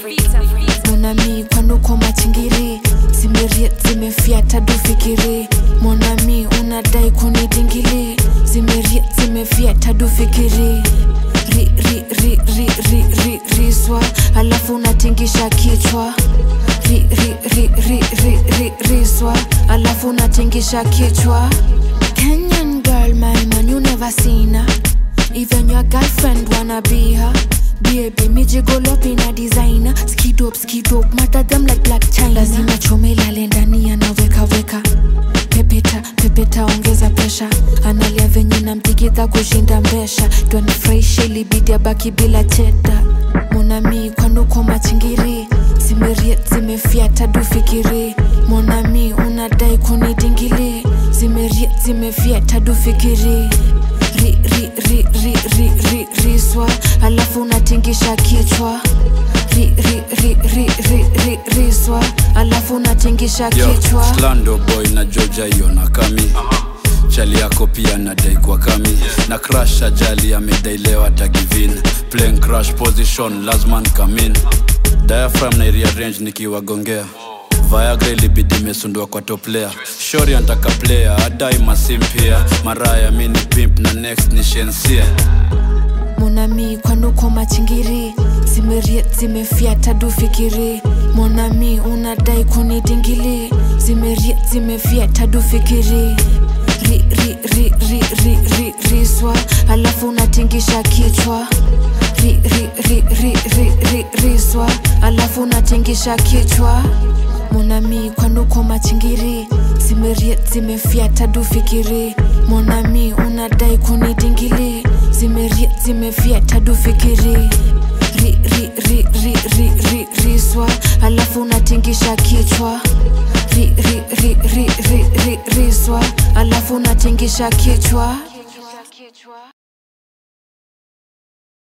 monami kwanuko machingiri zimeriet zimefyata dufikiri monami unadai kunidingili zimeriet zimefyata dufikiri ri, ri, ri, ri, ri, ri, riswa alafu unatingisha kichwa ri, ri, ri, ri, ri, ri, riswa alafu unatingisha kichwa Kenyan girl, my man, you never seen her. Even your girlfriend wanna be her. Baby, me jiggle up in a designer. Skid up, skid up, matter them like black china. Lazima chome lale ndani anaweka weka. Pepeta, pepeta, ongeza presha. Analia venye namtigidha kushinda mbesha. Twanifurahisha ilibidi abaki bila cheta. Monami kwanuko machingiri zimeriet zimefyata dufikiri monami unadai kunidingili zimeriet zimefyata dufikiri ri, ri, ri, ri, ri, ri, riswa alafu unatingisha kichwa ri, ri, ri, ri, ri, ri, riswa alafu unatingisha Yo, kichwa Slando boy na Georgia hiyo na kami chali yako pia nadai kwa kami na crash ajali amedailewa tagivin playing crash position lazman kamin diaphragm na rearrange nikiwagongea Viagra ilibidi imesundua kwa top layer shori antaka player adai masim pia maraya mini pimp na next ni shensia monami kwanuko machingiri zimeriet zimefyata dufikiri monami unadai kunidingili zimeriet zimefyata dufikiri ri, ri, ri, ri, ri, ri, riswa alafu unatingisha kichwa ri, ri, ri, ri, ri, ri, riswa alafu unatingisha kichwa monami kwanuko machingiri zimeriet zimefyata dufikiri monami unadai kunidingili zimeriet zimefyata dufikiri ri, ri, ri, ri, ri, ri, riswa alafu unatingisha kichwa ri, ri, ri, ri, ri, ri, riswa alafu unatingisha kichwa